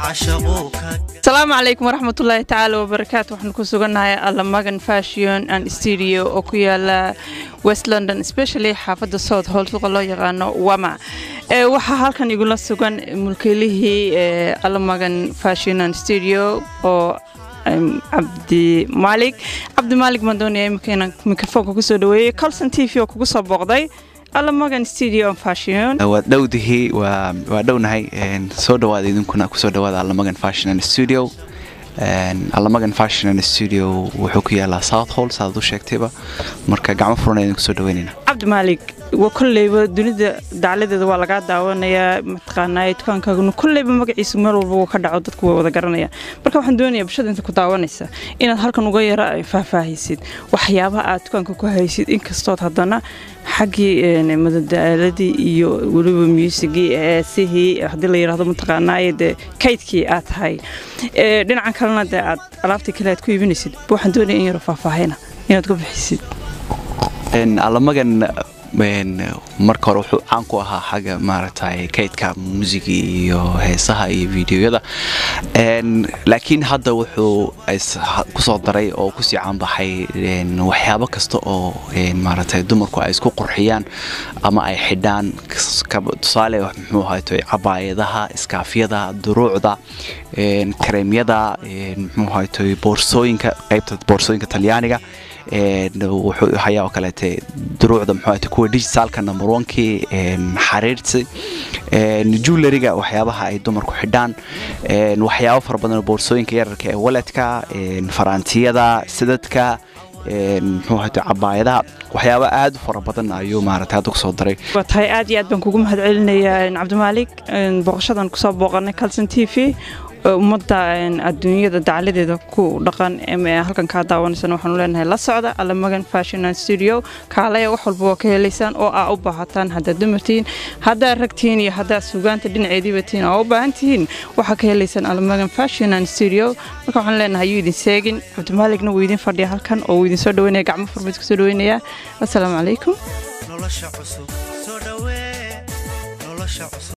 asalaamu calaykum waraxmatullaahi tacaala wabarakaatu waxaan ku sugannahay allamagan fashion and studio oo ku yaala west london especially xaafadda south hall suuqa loo yaqaano wama waxaa halkan igula sugan mulkeylihii allamagan fashion and studio oo cabdi maalig cabdi maalig maan doonaya imika inaan mikrofoonka kusoo dhaweeyey colson t v oo kugu soo booqday allamagan studio fashion waad dhowdihii waa dhownahay soo dhawaada idinkuna kusoo dhawaada allamagan fashion and studio allamagan fashion and studio wuxuu ku yaalaa south hall saaad u sheegtayba marka gacmo furan idinku soo dhaweynayna cabdi maalig waa kolleyba dunida dacladeeda waa lagaa daawanayaa mataqaanaa dukaankaaguna kolleyba magaciisa meel walba uu ka dhaco dadku way wada garanayaan marka waxaan doonayaa bulshada inta ku daawanaysa inaad halkan uga yara faahfaahaysid waxyaabaha aad dukaanka ku haysid inkastood haddana xaggii madadaaladii iyo weliba muusigii eesihii haddii la yidhahdo mataqaanaaye dee kaydkii aad tahay dhinacan kalena dee aad alaabtii kale aad ku iibinaysid waxaan doonaya in yaro faahfaahayna inaad ku bixisid allamagan marka hore wuxuu caan ku ahaa xagga maaragtay kaydka muusiga iyo heesaha iyo videoyada laakiin hadda wuxuu kusoo daray oo kusii caanbaxay waxyaabo kasta oo maaragtay dumarku ay isku qurxiyaan ama ay xidhaan tusaale muxuu ahayto cabaayadaha iskaafyada duruucda kareemyada muxuu ahayto boorsooyinka qaybta boorsooyinka talyaaniga wuxuu hayaa oo kaleete duruucda muxuu kuwa digitalka number onkii xariirti julariga waxyaabaha ay dumarku xidhaan waxyaabo fara badan boorsooyinka yararka ee waledka faraantiyada sidadka muxuu ahayto cabaayadaha waxyaabo aad u fara badan ayuu maaragtay hadda kusoo daray waa tahay aad iyo aad baan kugu mahad celinayaa cabdimaalig booqashadan kusoo booqanay calson t v ummadda adduunyada dacladeeda ku dhaqan halkan kaa daawanaysana waxaanu leenahay la socda allamagan fashion and studio kaalaya wax walba waa ka helaysaan oo aa u baahataan haddaad dumartihiin haddaad ragtihiin iyo haddaad sugaanta dhinaceediiba tihiin oo u baahan tihiin waxaa ka helaysaan allamagan fashion and studio marka waxaan leenahay yuu idin seegin cabdimaaligna wuu idin fadhiya halkan oo wuu idin soo dhaweynaya gacmo furmid kusoo dhaweynayaa assalaamu calaykum